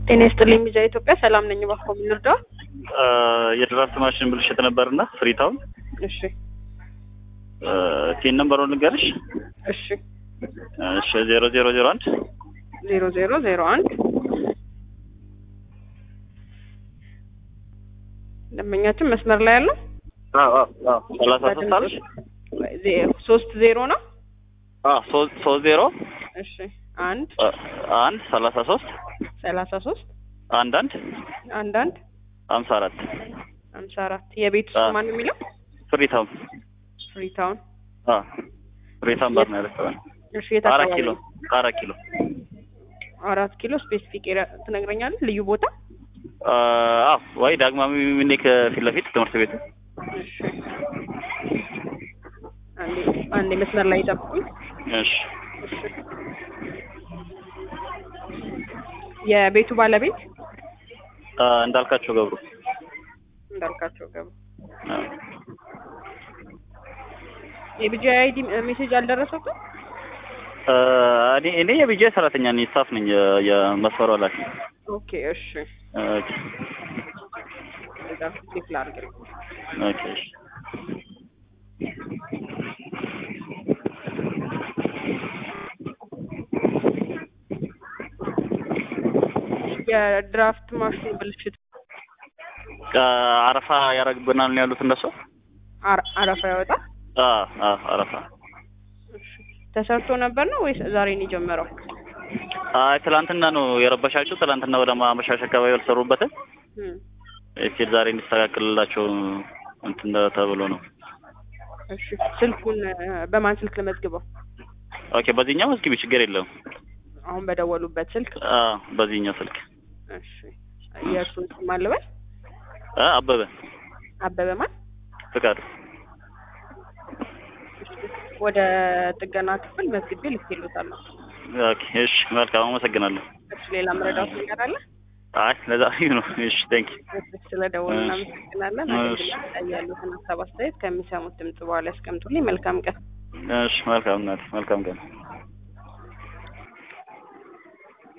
ጤና ይስጥልኝ ሚዲያ ኢትዮጵያ ሰላም ነኝ። እባክዎ ምን ልርዳዎት? የድራፍት ማሽን ብልሽት ነበርና ፍሪታውን እሺ ቲን ነምበሩን ልንገርሽ። እሺ እሺ ዜሮ ዜሮ ዜሮ አንድ ዜሮ ዜሮ ዜሮ አንድ ደንበኛችን መስመር ላይ ያለው ሰላሳ ሶስት አለሽ ዜ- ሶስት ዜሮ ነው። ሶስት ሶስት ዜሮ እሺ አንድ አንድ ሰላሳ ሶስት ሰላሳ ሶስት አንድ አንድ አንድ አንድ ሀምሳ አራት ሀምሳ አራት የቤት ውስጥ አዎ። ማን የሚለው ፍሪታውን ፍሪታውን። ፍሪታውን ባር ነው ሬስቶራንት እሺ የት አራት አካባቢ ኪሎ ነው? አራት ኪሎ አራት ኪሎ ስፔሲፊክ ኤሪያ ትነግረኛለህ? ልዩ ቦታ አዎ ወይ ዳግማዊ ምኒልክ ፊት ለፊት ትምህርት ቤቱ እሺ አንዴ አንዴ መስመር ላይ ጠብቁኝ። እሺ እሺ የቤቱ ባለቤት አ፣ እንዳልካቸው ገብሩ እንዳልካቸው ገቡ። አ፣ የቢጂ አይዲ ሜሴጅ አልደረሰውም? አ፣ እኔ እኔ የቢጂአይ ሰራተኛ ነኝ ስታፍ ነኝ የ- የመስመሩ ኃላፊ ኦኬ እሺ ኦኬ እዛ ቼክ ላድርግ። ኦኬ እሺ የድራፍት ማሽን ብልሽት አ፣ አረፋ ያደርግብናል ነው ያሉት እነሱ አረ- አረፋ ያወጣ አ አ አረፋ እሺ ተሰርቶ ነበር ነው ወይስ ዛሬ ነው የጀመረው? አይ ትላንትና ነው የረበሻቸው ትላንትና ወደ ማመሻሽ አካባቢ ያልሰሩበትን እም፣ እስኪ ዛሬ እንዲስተካከልላቸው እንትን ተብሎ ነው እሺ ስልኩን እ፣ በማን ስልክ ልመዝግበው? ኦኬ በዚህኛው እስኪ ችግር የለውም አሁን በደወሉበት ስልክ። አ በዚህኛው ስልክ እሺ የእርሱን ስም ማን ልበል? አ አበበ አበበ ማን? ፍቃዱ ወደ ጥገና ክፍል መዝግቤ ልኬልዎታለሁ። ኦኬ እሺ መልካም አመሰግናለሁ እሺ ሌላ መረዳት ነገር አለ? አይ ለዛ ነው እሺ ቴንክ ስለ ደወሉ እናመሰግናለን። እሺ። አገልግሎት ላይ ያሉትን ሀሳብ አስተያየት ከሚሰሙት ድምጽ በኋላ ያስቀምጡልኝ። መልካም ቀን። እሺ መልካም እናት መልካም ቀን